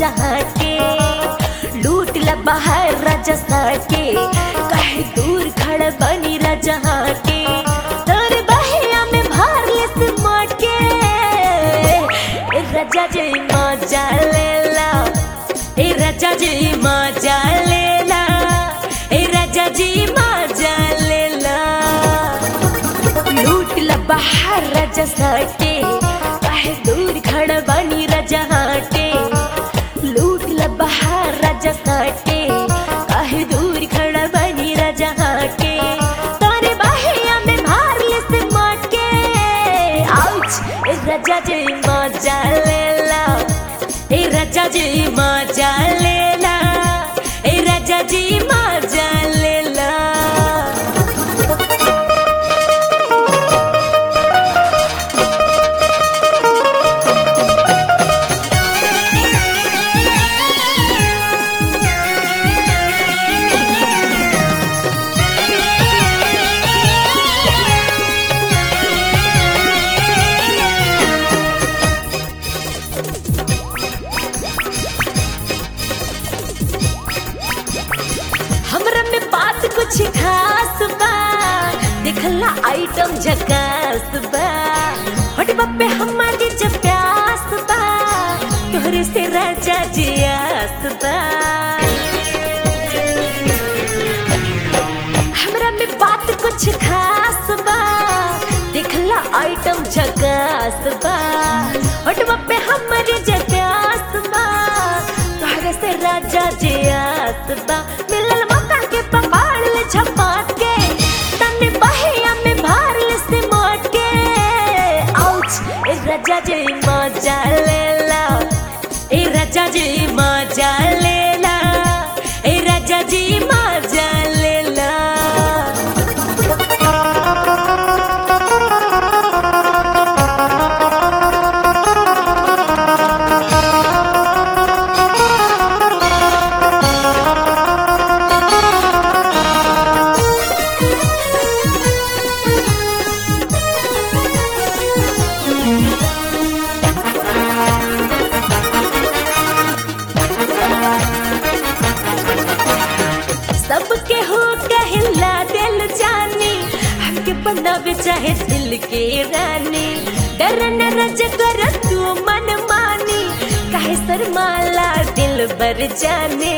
के लूट ला बाहर राजा के कहीं दूर खड़ बनी राजा के तोर बहिया में भार ले सिमट के ए राजा जी मजा लेला ए राजा जी मजा लेला ए राजा जी मजा लेला लूट ला बाहर राजा के काहे दूर खड़ा बनी राजा के लूट ला बाहर राजा के काहे दूर खड़ा बनी राजा के तारे बाहिया में भार ले से मट के आउच ए राजा जी मजा लेला ए राजा जी मजा लेला ए राजा जी मजा लेला हमरा में बात कुछ खास बा देखला आइटम झकास बा हटबा पे हमारी जब प्यास बा तोहरे से राजा जी आस बा हमरा में बात कुछ खास बा देखला आइटम झकास बा हटबा पे हमारी जब प्यास बा तोहरे से राजा जी आस बा मिलल मौका के पकड़ ले झपाट के तने बहिया में भार ले से मोट के आउच ए राजा जी मजा लेला ए राजा जी मजा लेला ए राजा जी मजा लेला सबके हो कहला दिल जानी हमके बनावे चाहे दिल के रानी डर न रज कर तू मन मानी काहे शर्माला दिल बर जाने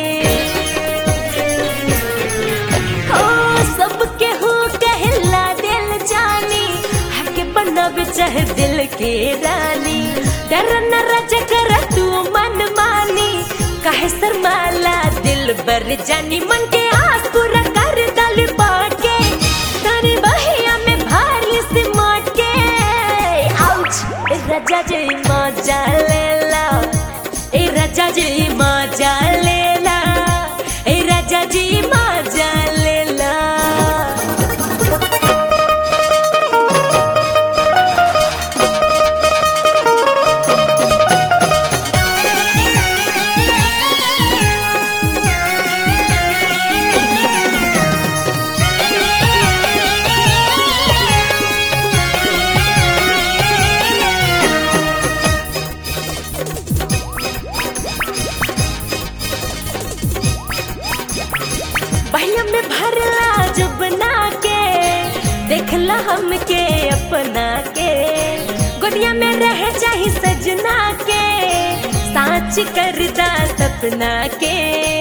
ओ सबके हो कहला दिल जानी हमके बनावे चाहे दिल के रानी डर न रज कर तू मन मानी काहे शर्माला दिल बर जानी मन के आस पूरा कर दल बाट के तारे बहिया में भारी से माट के आउच ए राजा जी मजा लेला ए राजा जी मजा लेला ए राजा जी मजा लेला बहिया में भरला जब ना के देखला हमके अपना के गोदिया में रह चाही सजना के साच करदा सपना के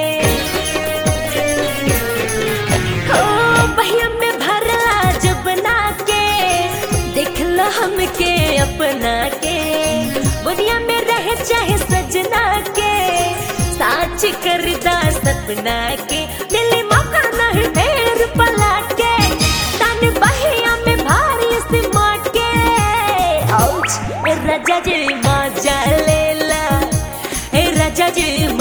ओ बहिया में भरला जब ना के देखला हमके अपना के गोदिया में रह चाहे सजना के साच करदा सपना के मिले मौका नहीं फेर पलट के तन बहिया में भारी से माट के आउच ए राजा जी मजा लेला ए राजा जी